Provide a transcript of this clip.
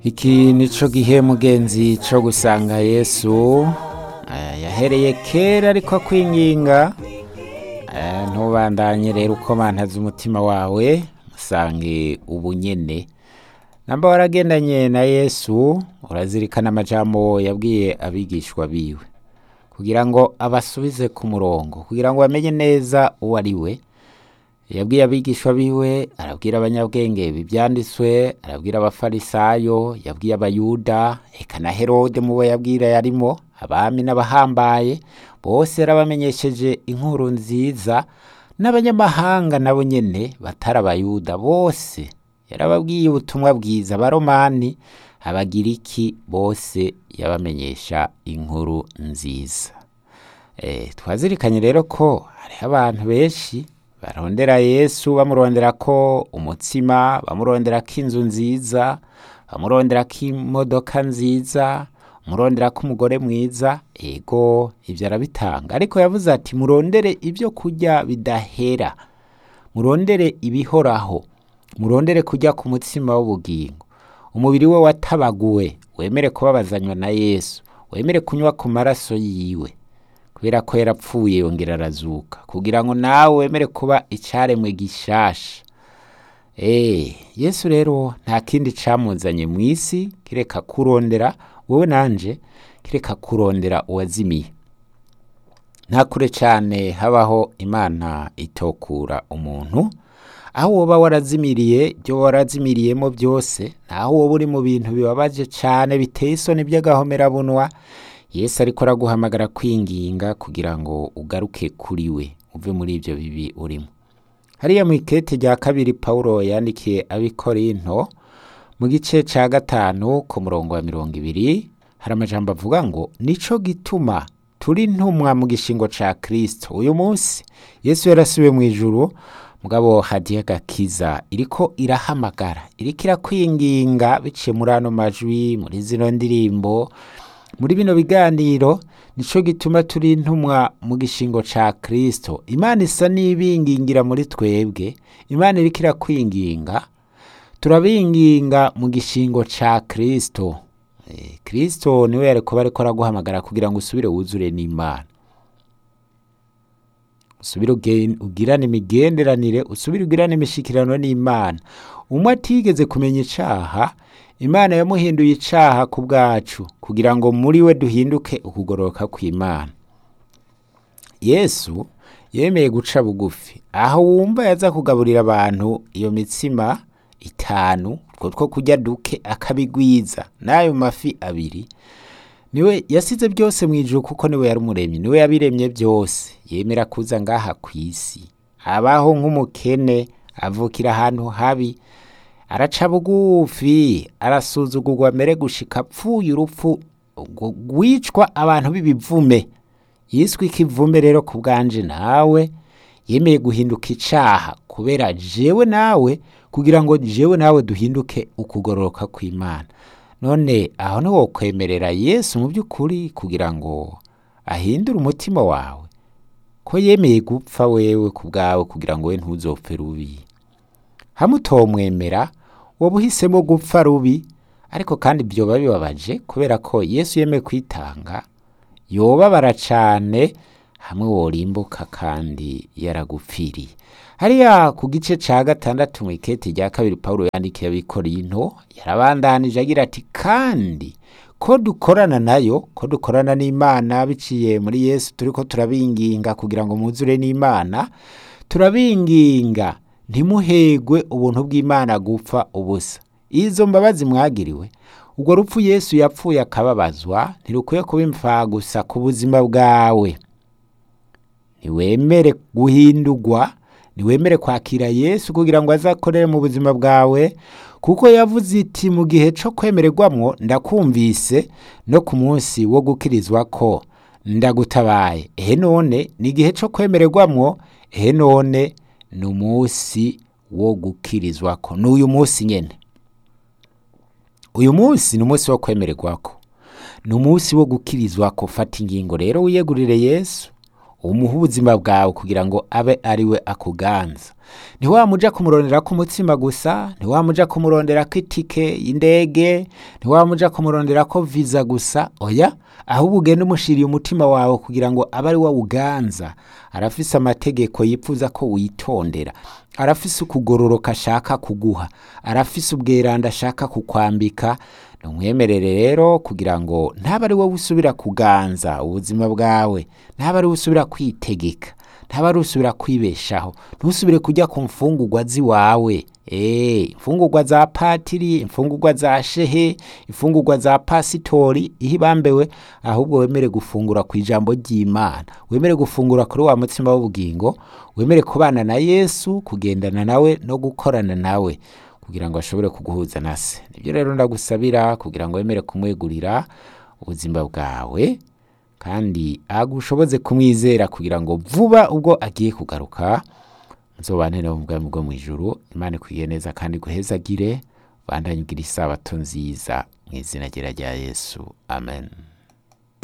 iki nico gihe mugenzi co gusanga yesu eh, yahereye kera ariko akwinginga eh, ntubandanye rero uko mantaza umutima wawe musange ubunyene namba waragendanye na yesu urazirikana amajambo yabwiye abigishwa biwe kugira ngo abasubize ku murongo kugira ngo bamenye neza uwo ari we yabwiye abigishwa biwe arabwira abanyabwenge bibyanditswe arabwira abafarisayo yabwiye abayuda eka na herode mu bo yabwira yarimo abami n'abahambaye bose yarabamenyesheje inkuru nziza n'abanyamahanga nabo nyene batari abayuda bose yarababwiye ubutumwa bwiza abaromani abagiriki bose yabamenyesha inkuru nziza Eh, twazirikanye rero ko hariho abantu benshi barondera yesu bamurondera ko umutsima bamurondera ko inzu nziza bamurondera ko imodoka nziza murondera ko umugore mwiza ego ibyo arabitanga ariko yavuze ati murondere ibyo kurya bidahera murondere ibihoraho murondere kujya ku mutsima w'ubugingo umubiri we watabaguwe wemere kubabazanywa na yesu wemere kunywa ku maraso yiwe kubera ko yarapfuye yongera arazuka kugira ngo nawe wemere kuba icyaremwe gishasha Eh, yesu rero nta kindi camuzanye mu isi kireka kurondera wowe nanje kireka kurondera uwazimiye nta kure cyane habaho imana itokura umuntu aho woba warazimiriye ibyo warazimiriyemo byose naho woba uri mu bintu bibabaje cyane biteye isoni by'agahomerabunwa yesu ariko araguhamagara kwinginga kugira ngo ugaruke kuri we uve muri ibyo bibi urimo hariya mu ikete rya kabiri pawulo yandikiye abikorinto mu gice cya gatanu ku murongo wa mirongo ibiri hari amajambo avuga ngo nico gituma turi ntumwa mu gishingo ca kristo uyu munsi yesu yarasubiye mu ijuru mugabo hadiye agakiza iriko irahamagara iriko irakwinginga biciye muri ano majwi muri zino ndirimbo muri bino biganiro nico gituma turi intumwa mu gishingo ca kristo imana isa n'ibingingira muri twebwe imana iriko irakwinginga turabinginga mu gishingo ca kristo Eh, kristo niwe yari kuba ariko araguhamagara kugira ngo usubire wuzure n'imana usubire uge- ugirane imigenderanire usubire ugirane imishikirano n'imana umwe atigeze kumenya icaha imana yamuhinduye icaha ku bwacu kugira ngo muri we duhinduke ukugororoka kw'imana yesu yemeye guca bugufi aho wumva yaza kugaburira abantu iyo mitsima itanu utwo two kurya duke akabigwiza n'ayo mafi abiri niwe yasize byose mu ijuru kuko niwe yari umuremyi niwe yabiremye byose yemera kuza ngaha ku isi abaho nk'umukene avukira ahantu habi araca bugufi arasuzugurwa mbere gushika apfuye urupfu rwo- rwicwa abantu b'ibivume yiswe ikivume rero ku bwanje nawe yemeye guhinduka icaha kubera jewe nawe kugira ngo jewe nawe duhinduke ukugororoka kw'imana none aho niwo kwemerera yesu mu by'ukuri kugira ngo ahindure umutima wawe ko yemeye gupfa wewe ku bwawe kugira ngo we ntuzopfe rubi hamwe utomwemera woba uhisemo gupfa rubi ariko kandi byoba bibabaje kubera ko yesu yemeye kwitanga yobabara cane hamwe worimbuka kandi yaragupfiriye hariya ku gice ca gatandatu mu ikete rya kabiri pawulo yandikiye abikorinto yarabandanije agira ati kandi ko dukorana nayo ko dukorana n'imana biciye muri yesu turiko turabinginga kugira ngo muzure n'imana turabinginga ntimuhegwe ubuntu bw'imana gupfa ubusa izo mbabazi mwagiriwe ubwo rupfu yesu yapfuye akababazwa ntirukwiye kuba imfagusa ku buzima bwawe ntiwemere guhindurwa ntiwemere kwakira yesu kugira ngo azakorere mu buzima bwawe kuko yavuze iti mu gihe cyo kwemererwamwo ndakumvise no ku munsi wo gukirizwa ko ndagutabaye ehe none ni igihe cyo kwemererwamwo ehe none ni umunsi wo gukirizwa ko ni uyu munsi nyene uyu munsi ni umunsi wo kwemererwako ni umunsi wo gukirizwa ko fata ingingo rero wiyegurire yesu umuha ubuzima bwawe kugira ngo abe ari we akuganza ntiwamuja kumurondera ko umutsima gusa ntiwamuja kumurondera ko itike y'indege ntiwamuja kumurondera ko viza gusa oya ahubwo ugenda umushiriye umutima wawe kugira ngo abe ari we awuganza arafise amategeko yifuza ko witondera arafise ukugororoka ashaka kuguha arafise ubweranda ashaka kukwambika numwemerere rero kugira ngo ntaba ari wowe usubira kuganza ubuzima bwawe ntaba ari wowe usubira kwitegeka ntaba ari usubira kwibeshaho ntusubire kujya ku mfungurwa z'iwawe Eh, imfungurwa za patiri imfungurwa za shehe imfungurwa za pasitori ihe ibambewe ahubwo wemere gufungura ku ijambo ry'imana wemere gufungura kuri wa mutsima w'ubugingo wemere kubana na yesu kugendana nawe no gukorana nawe kugira ngo ashobore kuguhuza na se nibyo rero ndagusabira kugira ngo wemere kumwegurira ubuzima bwawe kandi agushoboze kumwizera kugira ngo vuba ubwo agiye kugaruka nzobane nawe mu bwami bwo mu ijuru imana ikwiye neza kandi guhezagire bandanye ugira isabato nziza mu izina rya yesu amen